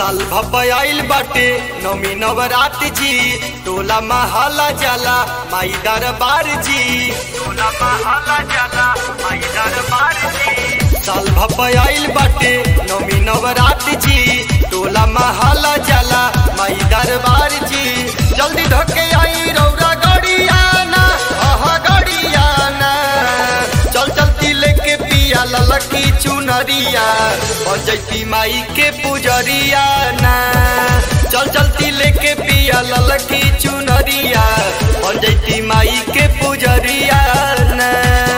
साल भपयाइल बाटे नमी नवरात जी टोला महाला जाला माई दरबार जी टोला महाला जाला माई दरबार जी साल भपयाइल बाटे नमी नवरात जी टोला महाला जाला माई दरबार जी जल्दी ढके आई रौरा गड़ियाना आहा गड़ियाना चल चलती लेके पिया ललकी चुनरिया बजैती माई के पुजरिया ना चल चलती लेके पिया ललकी चुनरिया बजैती माई के पुजरिया ना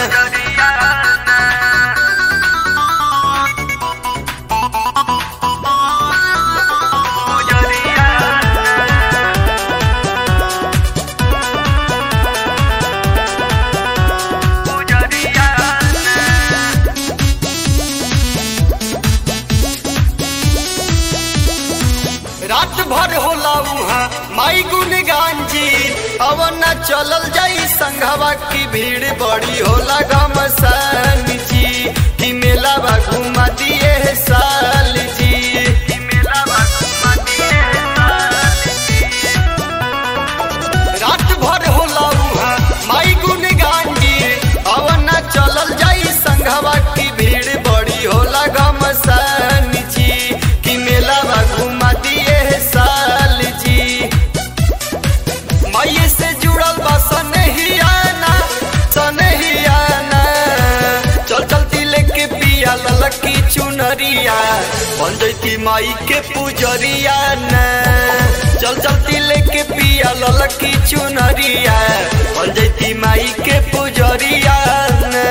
रात भर होला उहाँ माई गुनगान जी अवन चलल जाई संघवा की भीड़ बड़ी होला घमसान जी कि मेला बा घुमा दिए है साल जी कि मेला बा घुमा दिए है साल जी। रात भर होला उहाँ माई गुनगान जी अवन चलल जाई संघवा की भीड़ बड़ी होला घमसान जी कि मेला बा घुमा दिए है साल जी माई से जुड़ल बा सनहियाना सनहियाना चल चलती लेके पिया ललकी चुनरिया बन जैती माई के पुजरिया ना चल चलती लेके पिया ललकी चुनरिया बन जैती माई के पुजरिया ना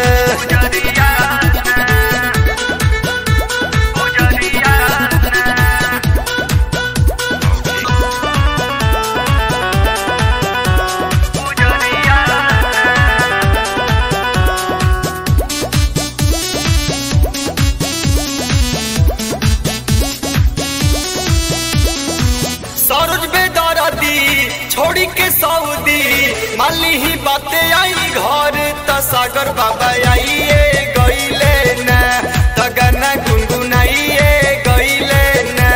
सरोज बेदरदी छोड़ी के सऊदी माली ही बाते आई घर त सागर बाबा आइए गईले न त गाना गुनगुनाइए गईले न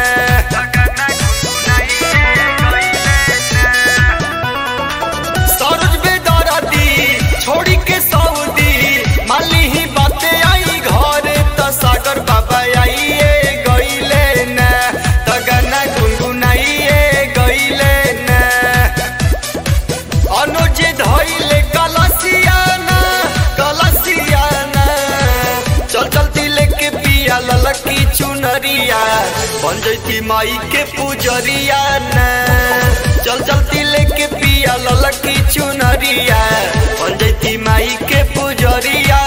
सरोज बेदरदी छोड़ी के सऊदी माली ही बाते आई घर त सागर बाबा आइए गईले न त गाना गुनगुनाइए गईले न अनुज धैले कलसियाना कलसियाना चल चलती लेके पिया ललकी चुनरिया बन जैती माई के पुजरिया ना चल चलती लेके पिया ललकी चुनरिया बन जैती माई के पुजरिया